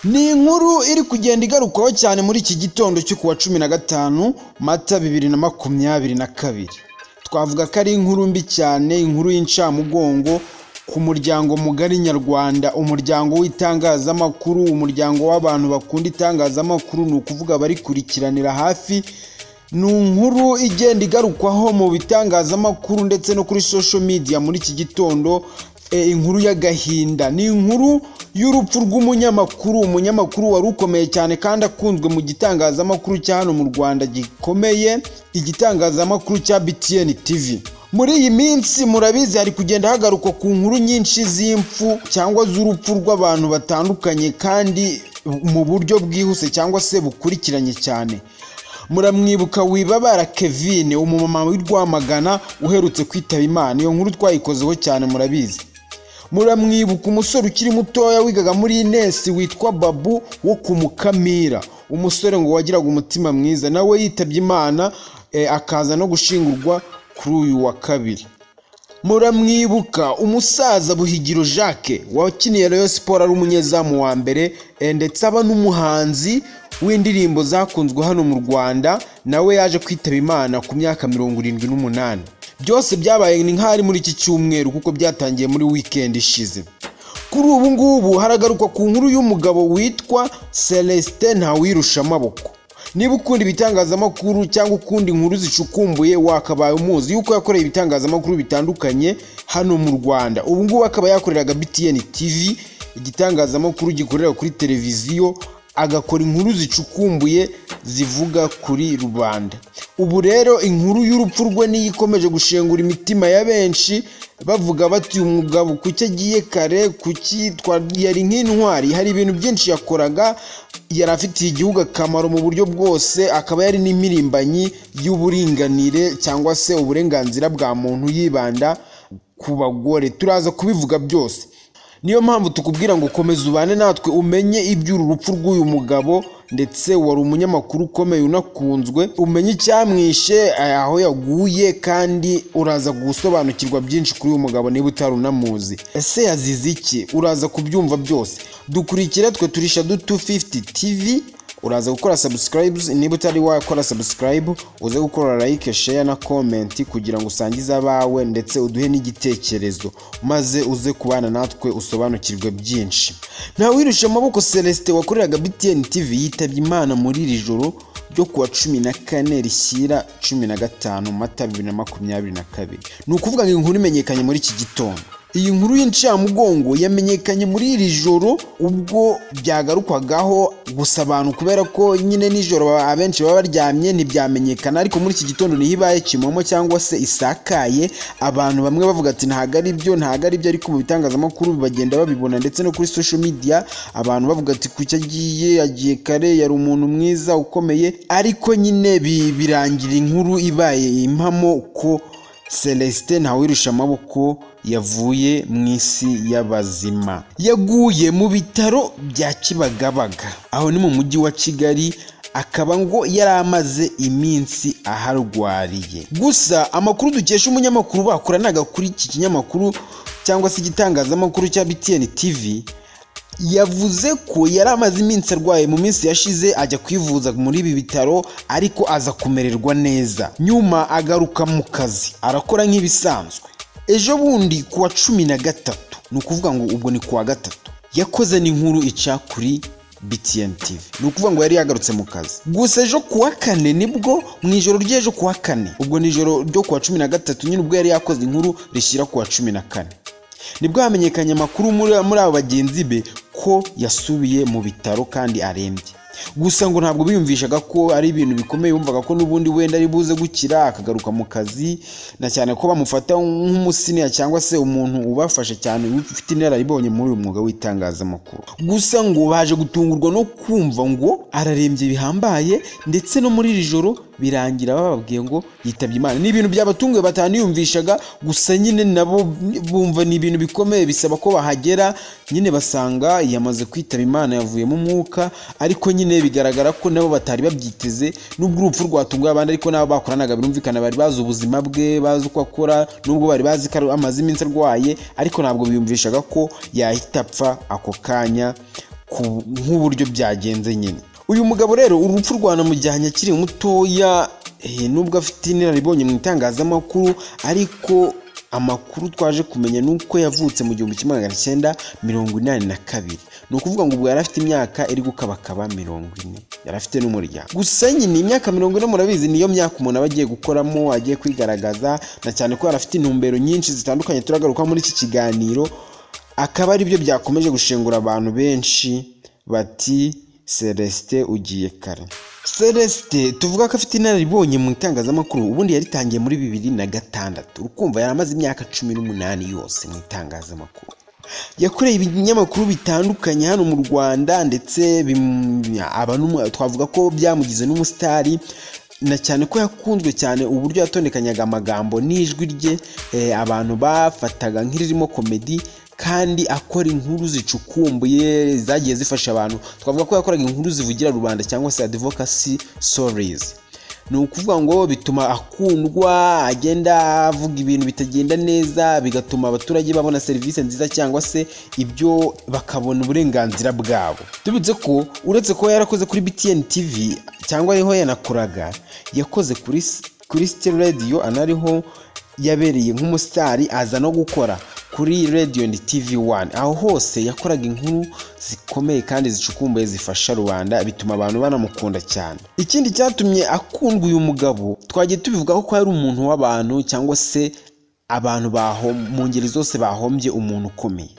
Ni inkuru iri kugenda igarukwaho cyane muri iki gitondo cyo kuwa cumi na gatanu Mata bibiri na makumyabiri na kabiri. Twavuga ko ari inkuru mbi cyane, inkuru y'incamugongo ku muryango mugari nyarwanda, umuryango w'itangazamakuru, umuryango w'abantu bakunda itangazamakuru, ni ukuvuga barikurikiranira hafi. Ni inkuru igenda igarukwaho mu bitangazamakuru ndetse no kuri social media muri iki gitondo, e, inkuru y'agahinda. Ni inkuru y'urupfu rw'umunyamakuru, umunyamakuru wari ukomeye cyane kandi akunzwe mu gitangazamakuru cya hano mu Rwanda gikomeye, igitangazamakuru cya BTN TV. Muri iyi minsi murabizi hari kugenda hagarukwa ku nkuru nyinshi z'impfu cyangwa z'urupfu rw'abantu batandukanye kandi mu buryo bwihuse cyangwa se bukurikiranye cyane. Muramwibuka wibabara Kevin umumama w'i Rwamagana uherutse kwitaba Imana, iyo nkuru twayikozeho cyane murabizi. Muramwibuka umusore ukiri mutoya wigaga muri Ines witwa Babu wo ku Mukamira, umusore ngo wagiraga umutima mwiza nawe yitabye Imana eh, akaza no gushingurwa kuri uyu wa kabiri. Muramwibuka umusaza Buhigiro Jacques wakiniye Rayon Sport ari umunyezamu wa mbere eh, ndetse aba n'umuhanzi w'indirimbo zakunzwe hano mu Rwanda nawe yaje kwitaba Imana ku myaka mirongo irindwi n'umunani. Byose byabaye ni nk'aho ari muri iki cyumweru kuko byatangiye muri weekend ishize. Kuri ubu ngubu haragarukwa ku nkuru y'umugabo witwa Celestin Ntawirushamaboko. Niba ukunda ibitangazamakuru cyangwa ukunda inkuru zicukumbuye wakabaye umuzi yuko yakoreye ibitangazamakuru bitandukanye hano mu Rwanda. Ubu ngubu akaba yakoreraga BTN TV, igitangazamakuru gikorera kuri televiziyo, agakora inkuru zicukumbuye zivuga kuri rubanda. Ubu rero inkuru y'urupfu rwe niyo ikomeje gushengura imitima ya benshi bavuga bati uyu mugabo kuki agiye kare, kuki twa- yari nk'intwari, hari ibintu byinshi yakoraga yari afitiye igihugu akamaro mu buryo bwose akaba yari n'impirimbanyi y'uburinganire cyangwa se uburenganzira bwa muntu yibanda ku bagore turaza kubivuga byose niyo mpamvu tukubwira ngo komeza ubane natwe umenye iby'uru rupfu rw'uyu mugabo ndetse wari umunyamakuru ukomeye unakunzwe umenye icyamwishe eh, aho yaguye kandi uraza gusobanukirwa byinshi kuri uyu mugabo niba utari unamuzi ese yazize iki uraza kubyumva byose dukurikire twe turisha du 250 tv uraza gukora subscribes niba utari wakora subscribe uze gukora like share na comment kugira ngo usangize abawe ndetse uduhe n'igitekerezo maze uze kubana natwe usobanukirwe byinshi nta wirusha amaboko Celestin wakoreraga BTN TV yitabye Imana muri iri joro ryo kuwa cumi na kane rishyira cumi na gatanu mata bibiri na makumyabiri na kabiri ni ukuvuga ngo inkuru imenyekanye muri iki gitondo iyi nkuru y'incamugongo yamenyekanye muri iri joro ubwo byagarukwagaho gusa abantu kubera ko nyine nijoro baba- abenshi baba baryamye ntibyamenyekana ariko muri iki gitondo niho ibaye kimomo cyangwa se isakaye abantu bamwe bavuga ati ntabwo ari byo ntabwo ari byo ariko mu bitangazamakuru bagenda babibona ndetse no kuri social media abantu bavuga ati kuki agiye yagiye kare yari umuntu mwiza ukomeye ariko nyine bi- birangira inkuru ibaye impamo ko Celestin Ntawirusha amaboko yavuye mu isi y'abazima yaguye mu bitaro bya Kibagabaga aho ni mu mujyi wa Kigali akaba ngo yari amaze iminsi aharwariye gusa amakuru dukesha umunyamakuru bakoranaga kuri iki kinyamakuru cyangwa se igitangazamakuru cya BTN TV yavuze ko yari amaze iminsi arwaye mu minsi yashize ajya kwivuza muri ibi bitaro ariko aza kumererwa neza nyuma agaruka mu kazi arakora nk'ibisanzwe ejo bundi ku wa cumi na gatatu ni ukuvuga ngo ubwo ni ku wa gatatu yakoze n'inkuru ica kuri BTN TV ni ukuvuga ngo yari yagarutse mu kazi gusa ejo ku wa kane nibwo mu ijoro ry'ejo ku wa kane ubwo ni ijoro ryo ku wa cumi na gatatu nyine ubwo yari yakoze inkuru rishyira ku wa cumi na kane nibwo hamenyekanye amakuru muri muri abo bagenzi be ko yasubiye mu bitaro kandi arembye gusa ngo ntabwo biyumvishaga ko ari ibintu bikomeye bumvaga ko n'ubundi wenda ari buze gukira akagaruka mu kazi na cyane ko bamufata nk'umusiniya cyangwa se umuntu ubafasha cyane ufite inararibonye muri uyu mwuga w'itangazamakuru gusa ngo baje gutungurwa no kumva ngo ararembye bihambaye ndetse no muri iri joro birangira bababwiye ngo yitabye Imana ni ibintu byabatunguye bataniyumvishaga gusa nyine nabo bumva ni ibintu bikomeye bisaba ko bahagera nyine basanga yamaze kwitaba Imana yavuyemo umwuka ariko nyine bigaragara ko nabo batari babyiteze nubwo urupfu rwatunguye abandi ariko nabo bakoranaga birumvikana bari bazi ubuzima bwe bazi uko akora nubwo bari bazi ko amaze iminsi arwaye ariko ntabwo biyumvishaga ko yahita apfa ako kanya ku- nk'uburyo byagenze nyine uyu mugabo rero urupfu rwanamujyanye akiri mutoya eh, nubwo afite inararibonye mu itangazamakuru ariko amakuru twaje kumenya ni uko yavutse mu gihumbi kimwe magana cyenda mirongo inani na kabiri ni ukuvuga ngo ubwo yari afite imyaka iri gukabakaba mirongo ine yari afite n'umuryango gusa nyine imyaka mirongo ine murabizi niyo myaka umuntu aba agiye gukoramo agiye kwigaragaza na cyane ko yari afite intumbero nyinshi zitandukanye turagaruka muri iki kiganiro akaba ari byo byakomeje gushengura abantu benshi bati celestin ugiye kare celestin tuvuga ko afite inararibonye mu itangazamakuru ubundi yaritangiye muri bibiri na gatandatu urukumva yari amaze imyaka cumi n'umunani yose mu itangazamakuru yakoreye ibinyamakuru bitandukanye hano mu rwanda ndetse bim- aba n'umu- twavuga ko byamugize n'umusitari na cyane ko yakunzwe cyane uburyo yatondekanyaga amagambo n'ijwi rye eh, abantu bafataga nk'iririmo komedi kandi akora inkuru zicukumbuye zagiye zifasha abantu twavuga ko yakoraga inkuru zivugira rubanda cyangwa se advocacy stories ni ukuvuga ngo bituma akundwa agenda avuga ibintu bitagenda neza bigatuma abaturage babona serivisi nziza cyangwa se ibyo bakabona uburenganzira bwabo tubitse ko uretse kuba yarakoze kuri btn tv cyangwa ariho yanakoraga yakoze kuri kuri City radio anariho yabereye nk'umusitari aza no gukora kuri radio and tv 1 aho hose yakoraga inkuru zikomeye kandi zicukumbuye zifasha rubanda bituma abantu banamukunda cyane ikindi cyatumye akundwa uyu mugabo twagiye tubivugaho ko yari umuntu w'abantu cyangwa se abantu baho mu ngeri zose bahombye umuntu ukomeye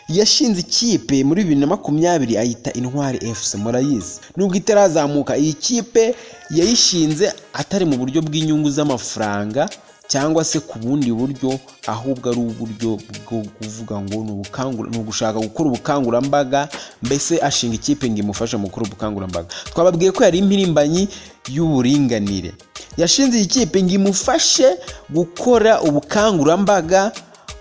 yashinze ikipe muri bibiri na makumyabiri ayita intwari fc murayizi nubwo itarazamuka iyi kipe yayishinze atari mu buryo bw'inyungu z'amafaranga cyangwa se ku bundi buryo ahubwo ari uburyo bwo kuvuga ngo ni ubukangura- ni ugushaka gukora ubukangurambaga mbese ashinga ikipe ngo imufashe mu gukora ubukangurambaga twababwiye ko yari impirimbanyi y'uburinganire yashinze iyi kipe ngo imufashe gukora ubukangurambaga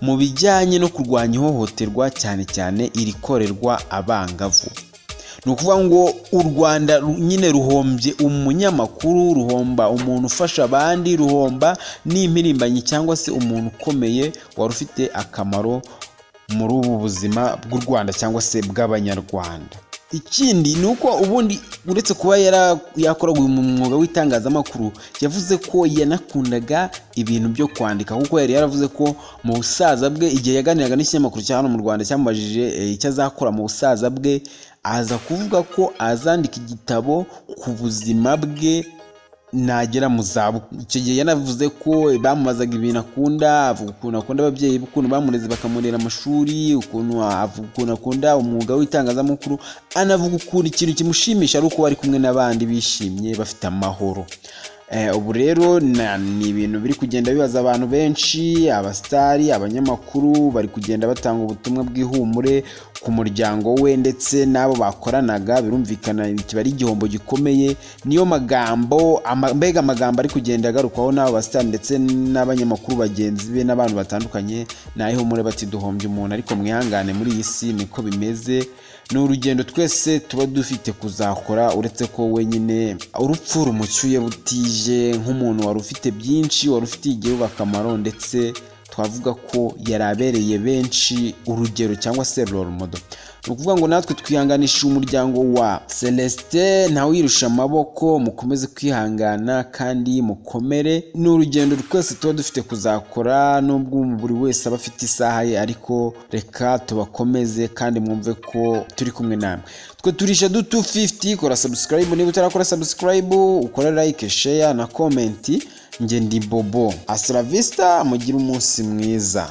mu bijyanye no kurwanya ihohoterwa cyane cyane irikorerwa abangavu ni ukuvuga ngo u rwanda ru- nyine ruhombye umunyamakuru ruhomba umuntu ufasha abandi ruhomba n'impirimbanyi cyangwa se umuntu ukomeye wari ufite akamaro muri ubu buzima bw'u rwanda cyangwa se bw'abanyarwanda ikindi ni uko ubundi uretse kuba yara- yakoraga uyu mwuga w'itangazamakuru yavuze ko yanakundaga ibintu byo kwandika kuko yari yaravuze ko mu busaza bwe igihe yaganiraga n'ikinyamakuru cya hano mu rwanda cyamubajije eh, icyo azakora mu busaza bwe aza kuvuga ko azandika igitabo ku buzima bwe nagera mu zabukuru icyo gihe yanavuze ko bamubazaga ibintu akunda avuga ukuntu akunda ababyeyi be ukuntu bamureze bakamurera amashuri ukuntu avuga ukuntu akunda umwuga w'itangazamakuru anavuga ukuntu ikintu kimushimisha ari uko bari kumwe n'abandi bishimye bafite amahoro Eh, ubu rero na- ni ibintu biri kugenda bibaza abantu benshi abasitari abanyamakuru bari kugenda batanga ubutumwa bw'ihumure ku muryango we ndetse n'abo bakoranaga birumvikana kiba ari igihombo gikomeye niyo magambo ama- mbega amagambo ari kugenda agarukwaho n'abo basitari ndetse n'abanyamakuru bagenzi be n'abantu batandukanye ni ay'ihumure bati duhombye umuntu ariko mwihangane muri iyi si niko bimeze ni urugendo twese tuba dufite kuzakora uretse ko wenyine urupfu rumucyuye butije nk'umuntu wari ufite byinshi wari ufitiye igihugu akamaro ndetse twavuga ko yari abereye benshi urugero cyangwa se role model ni ukuvuga ngo natwe twihanganisha umuryango wa celestin ntawirusha amaboko mukomeze kwihangana kandi mukomere ni urugendo twese tuba dufite kuzakora nubwo buri wese aba afite isaha ye ariko reka tubakomeze kandi mwumve ko turi kumwe namwe twe turisha du 250 kora subscribe niba utarakora subscribe ukora like share na comment njye ndi bobo asira vista mugire umunsi mwiza